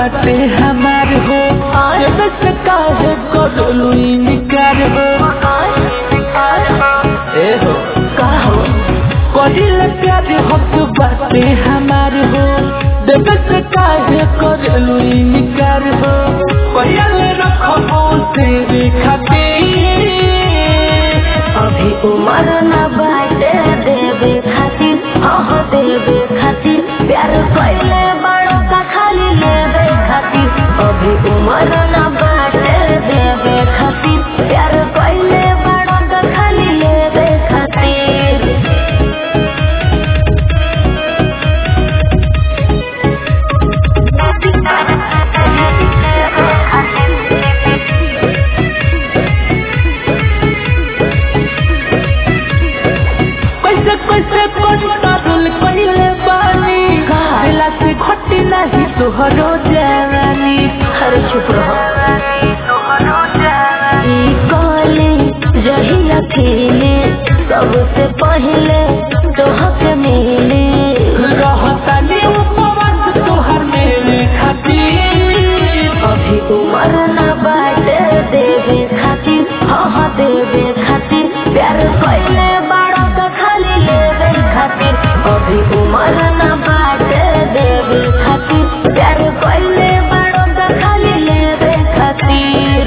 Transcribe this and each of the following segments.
बाटे हमार हो जब से काहे करू इनकार हो ए हो का हो कहिल प्यार हक बाटे हमार हो जब से काहे करू इनकार हो कहल रखबो तेरे खातिर अभी उम्र न बाटे देवे खातिर अह देवे खातिर प्यार कैले बड़ो का खाली लेवे खातिर अभी उम्र न बाटे देवे खातिर प्यार कैले बड़ो का खाली लेवे खातिर कैसे कैसे कंट्रोल कइले बानी का? दिला से घटी नहीं तोहरो जवानी अरे चुप रहो ई कहले जहिया खेले सबसे पहले तोहके मिले रहतानी उपवास तोहर मेरे खातिर अभी उम्र न बाटे देवे खातिर हाँ देवे खातिर प्यार कैले बड़ा का खाली लेवे खातिर अभी उम्र न बाटे देवे खातिर प्यार कैले बड़ा का खाली लेवे खातिर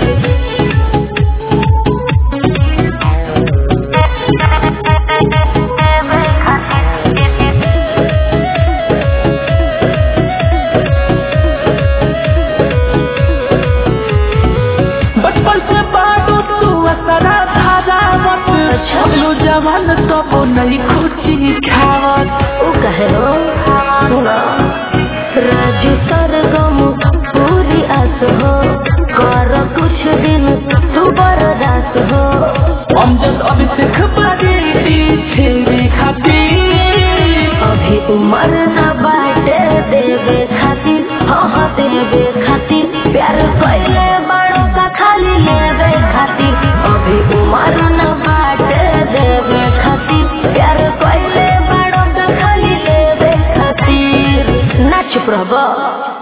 बचपन से बाडू तू असरा धारावत अच्छा। अगलो जवान सब नहीं खुची खावत उ कहे हो सुना राजू सरगम पूरी आस हो कर कुछ दिन तू बर्दाश्त हो हम जब अभिषेक बारी छेड़े खातिर अभी उम्र न बाटे देवे खातिर हाँ देवे खातिर प्यार कैले बड़ों का खाली लेवे खातिर अभी उम्र न बाटे देवे खातिर प्यार कैले बड़ों का खाली लेवे खातिर ना चुप रहबो